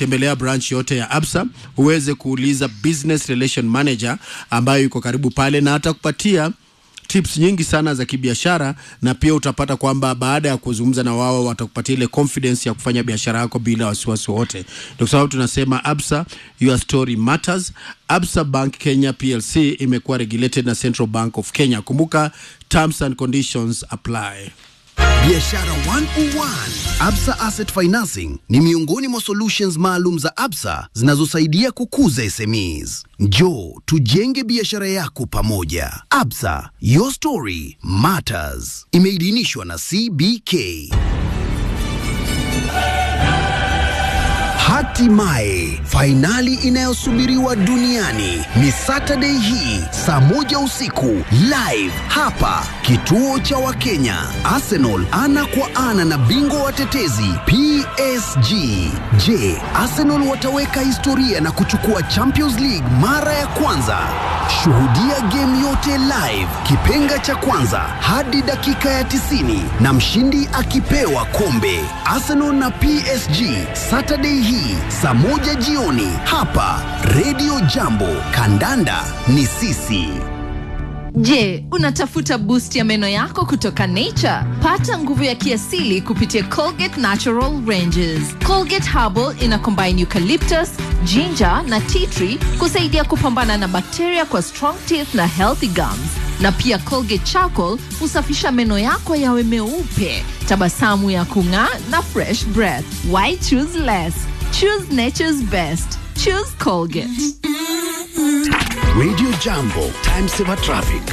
tembelea branch yote ya Absa uweze kuuliza business relation manager ambayo yuko karibu pale, na atakupatia tips nyingi sana za kibiashara, na pia utapata kwamba baada ya kuzungumza na wao watakupatia ile confidence ya kufanya biashara yako bila wasiwasi wote. Ndio kwa sababu tunasema Absa, your story matters. Absa Bank Kenya PLC imekuwa regulated na Central Bank of Kenya. Kumbuka terms and conditions apply. Biashara 101 Absa Asset Financing ni miongoni mwa solutions maalum za Absa zinazosaidia kukuza SMEs. Njoo tujenge biashara yako pamoja. Absa, your story matters. Imeidhinishwa na CBK. Hatimaye fainali inayosubiriwa duniani ni Saturday hii saa moja usiku live hapa kituo cha Wakenya. Arsenal ana kwa ana na bingwa watetezi PSG. Je, Arsenal wataweka historia na kuchukua Champions League mara ya kwanza? Shuhudia game yote live, kipenga cha kwanza hadi dakika ya 90 na mshindi akipewa kombe. Arsenal na PSG Saturday hii saa moja jioni hapa Radio Jambo. Kandanda ni sisi. Je, unatafuta boost ya meno yako kutoka Nature? Pata nguvu ya kiasili kupitia Colgate Natural Ranges. Colgate Herbal ina combine eucalyptus, ginger na tea tree kusaidia kupambana na bakteria kwa strong teeth na healthy gums. Na pia Colgate Charcoal husafisha meno yako yawe meupe, tabasamu ya kung'aa na fresh breath. Why choose less? Choose nature's best. Choose Colgate. Radio Jambo, time saver traffic.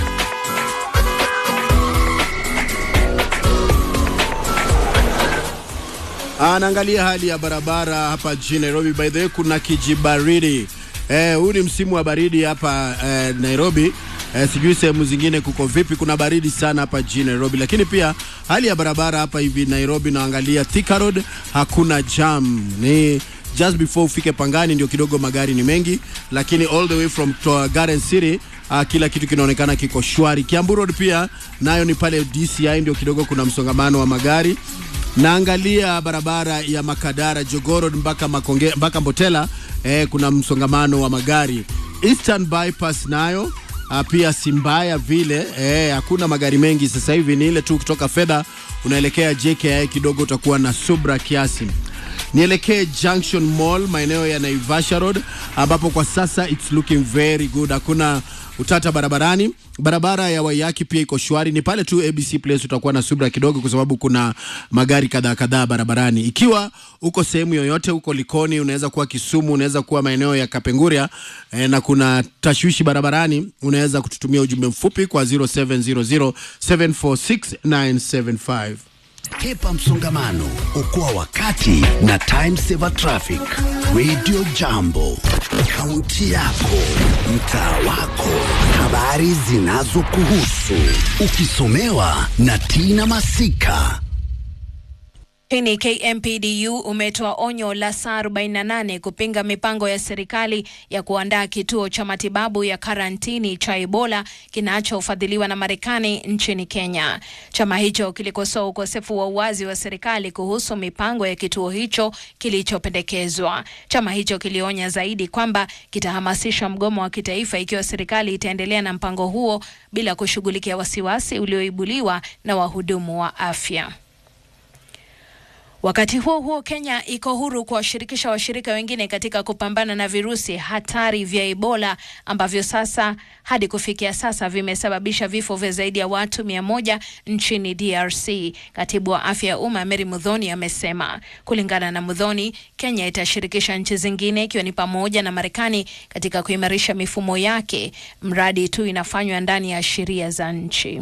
Anaangalia hali ya barabara hapa jijini Nairobi. By the way, kuna kijibaridi eh, huu ni msimu wa baridi hapa eh, Nairobi. Eh, sijui sehemu zingine kuko vipi, kuna baridi sana hapa jijini Nairobi, lakini pia hali ya barabara hapa hivi Nairobi, naangalia Thika Road hakuna jam, ni just before ufike Pangani ndio kidogo magari ni mengi, lakini all the way from to Garden City uh, kila kitu kinaonekana kiko shwari. Kiambu Road pia nayo ni pale DCI ndio kidogo kuna msongamano wa magari. Naangalia barabara ya Makadara Jogoo Road mpaka Makonge, mpaka Mbotela eh, kuna msongamano wa magari. Eastern Bypass nayo uh, pia si mbaya vile eh, hakuna magari mengi sasa hivi, ni ile tu kutoka fedha unaelekea JKI kidogo utakuwa na subra kiasi nielekee Junction Mall maeneo ya Naivasha Road ambapo kwa sasa it's looking very good, hakuna utata barabarani. Barabara ya Waiyaki pia iko shwari, ni pale tu ABC Place utakuwa na subra kidogo, kwa sababu kuna magari kadhaa kadhaa barabarani. Ikiwa uko sehemu yoyote, uko Likoni, unaweza kuwa Kisumu, unaweza kuwa maeneo ya Kapenguria eh, na kuna tashwishi barabarani, unaweza kututumia ujumbe mfupi kwa 0700 746 Hepa msongamano, okoa wakati na time saver traffic. Radio Jambo, kaunti yako, mtaa wako, habari zinazokuhusu, ukisomewa na Tina Masika. Lakini KMPDU umetoa onyo la saa 48 kupinga mipango ya serikali ya kuandaa kituo cha matibabu ya karantini cha Ebola kinachofadhiliwa na Marekani nchini Kenya. Chama hicho kilikosoa ukosefu wa uwazi wa serikali kuhusu mipango ya kituo hicho kilichopendekezwa. Chama hicho kilionya zaidi kwamba kitahamasisha mgomo wa kitaifa ikiwa serikali itaendelea na mpango huo bila kushughulikia wasiwasi ulioibuliwa na wahudumu wa afya. Wakati huo huo, Kenya iko huru kuwashirikisha washirika wengine katika kupambana na virusi hatari vya Ebola ambavyo sasa hadi kufikia sasa vimesababisha vifo vya zaidi ya watu mia moja nchini DRC. Katibu wa afya ya umma Mary Mudhoni amesema. Kulingana na Mudhoni, Kenya itashirikisha nchi zingine ikiwa ni pamoja na Marekani katika kuimarisha mifumo yake, mradi tu inafanywa ndani ya sheria za nchi.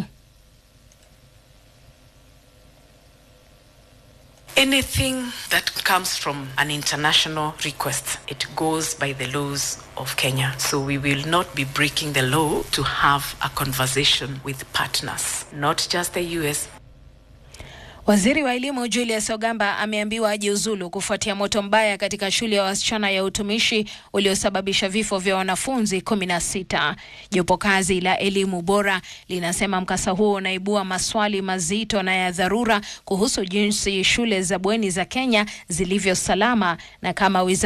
Anything that comes from an international request, it goes by the laws of Kenya. So we will not be breaking the law to have a conversation with partners, not just the US, Waziri wa elimu Julius Ogamba ameambiwa ajiuzulu kufuatia moto mbaya katika shule ya wasichana ya utumishi uliosababisha vifo vya wanafunzi kumi na sita. Jopo kazi la elimu bora linasema mkasa huo unaibua maswali mazito na ya dharura kuhusu jinsi shule za bweni za Kenya zilivyo salama na kama wizara